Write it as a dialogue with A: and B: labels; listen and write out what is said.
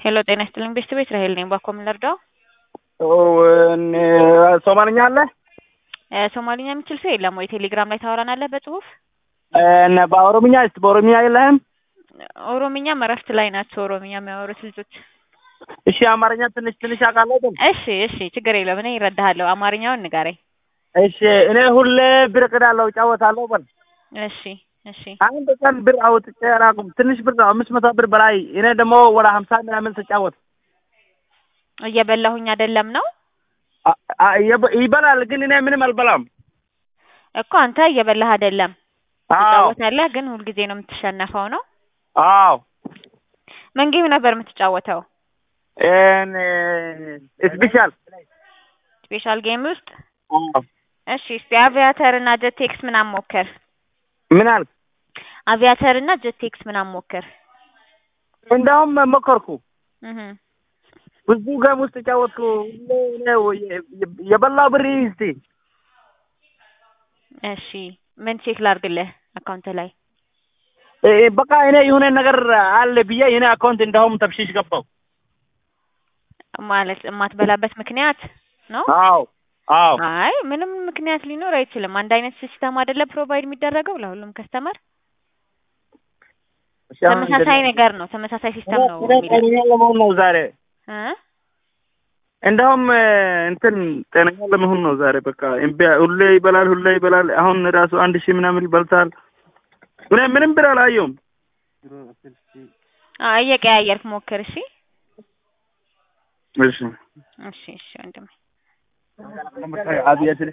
A: ሄሎ ጤና ይስጥልኝ ቤተሰብ ራሄል ነኝ። ባኮ ምን ልርዳው?
B: ሶማልኛ አለ?
A: ሶማሊኛ የሚችል ሰው የለም ወይ? ቴሌግራም ላይ ታወራናለህ በጽሁፍ?
B: እና በኦሮምኛ ስ በኦሮምኛ የለህም?
A: ኦሮምኛም እረፍት ላይ ናቸው ኦሮምኛ የሚያወሩት ልጆች።
B: እሺ አማርኛ ትንሽ ትንሽ አውቃለሁ ግን።
A: እሺ እሺ ችግር የለውም እኔ እረዳሃለሁ። አማርኛውን ንገረኝ።
B: እሺ እኔ ሁሌ ብር እቅዳለሁ እጫወታለሁ በል።
A: እሺ እሺ
B: አንድ ቀን ብር አውጥቼ አላውቅም። ትንሽ ብር ነው አምስት መቶ ብር በላይ እኔ ደግሞ ወደ ሀምሳ ምናምን ስጫወት
A: እየበላሁኝ አይደለም ነው
B: አ- አ- ይበ- ይበላል ግን እኔ ምንም አልበላም።
A: እኮ አንተ እየበላህ አይደለም
B: አዎ
A: ትጫወታለህ፣ ግን ሁልጊዜ ነው የምትሸነፈው ነው።
B: አዎ
A: ምን ጌም ነበር የምትጫወተው?
B: እን ስፔሻል
A: ስፔሻል ጌም ውስጥ
B: አዎ
A: እሺ እስቲ አቪያተር እና ጀቴክስ ምናምን ሞክር።
B: ምን አልክ?
A: አቪያተር እና ጀቴክስ ምናምን ሞክር።
B: እንደውም ሞከርኩ
A: እህ
B: ብዙ ገም ውስጥ ጫወትኩ። ሁሌ እኔ የ- የበላው ብር እስቲ
A: እሺ ምን ቼክ ላድርግልህ አካውንት ላይ?
B: እ- እ- በቃ እኔ የሆነ ነገር አለ ብዬ የኔ አካውንት እንደውም ተብሽሽ ገባው።
A: ማለት የማትበላበት ምክንያት ነው?
B: አዎ አዎ
A: አይ ምንም ምክንያት ሊኖር አይችልም። አንድ አይነት ሲስተም አይደለ ፕሮቫይድ የሚደረገው ለሁሉም ከስተመር
B: እሺ፣ አሁን
A: ተመሳሳይ ነገር ነው። ተመሳሳይ ሲስተም ነው
B: እኔ
A: የሚለው
B: ጤነኛ ለመሆን ነው ዛሬ
A: እ
B: እንደውም እ፣ እንትን ጤነኛ ለመሆን ነው ዛሬ። በቃ እምቢ ሁሌ ይበላል፣ ሁሌ ይበላል። አሁን ራሱ አንድ ሺህ ምናምን ይበልታል። እኔ ምንም ብር አላየሁም።
A: አይ እየቀያየርክ ሞክር። እሺ
B: እሺ
A: እሺ እሺ ወንድሜ
B: አብያት